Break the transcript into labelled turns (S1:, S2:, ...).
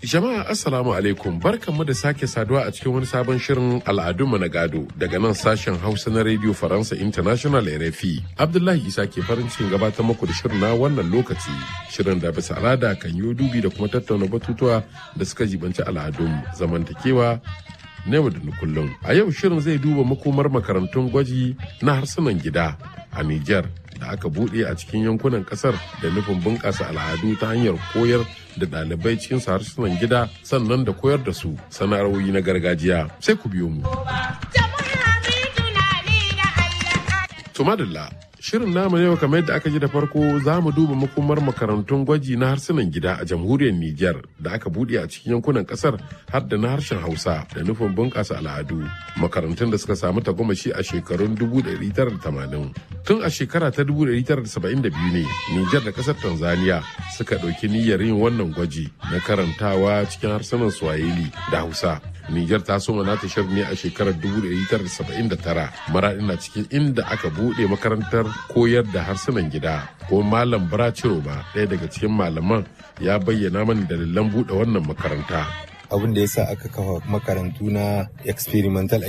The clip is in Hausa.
S1: Jama'a Assalamu alaikum barkanmu da sake saduwa a cikin wani sabon shirin al'adunmu na gado daga nan sashen Hausa na Radio Faransa International RFI. Abdullahi Isa ke farin cikin gabatar muku da shirin na wannan lokaci. Shirin da bisa al'ada kan yi dubi da kuma tattauna batutuwa da suka jibanci al'adun zamantakewa na yau da na kullum. A yau shirin zai duba makomar makarantun gwaji na harsunan gida a Nijar da aka buɗe a cikin yankunan ƙasar da nufin bunƙasa al'adu ta hanyar koyar da ɗalibai cikin harsunan gida sannan da koyar da su sana'arwoyi na gargajiya sai ku biyo mu. Tumadilla Shirin namu yau kamar yadda aka ji da farko za mu duba makomar makarantun gwaji na harsunan gida a jamhuriyar Nijar da aka buɗe a cikin yankunan ƙasar har da na harshen Hausa da nufin bunƙasa al'adu. Makarantun da suka samu tagomashi a shekarun 1980. Tun a shekara ta 1972 ne Nijar da ƙasar Tanzania suka ɗauki niyyar yin wannan gwaji na karantawa cikin harsunan Swahili da Hausa. Nijar ta soma nata shirin ne a shekarar 1979 maraɗi na cikin inda aka buɗe makarantar koyar da harsunan gida ko malam Baraciro ba ɗaya daga cikin malaman ya bayyana mani dalilan buɗe wannan makaranta.
S2: abin da ya sa aka kafa makarantu na experimental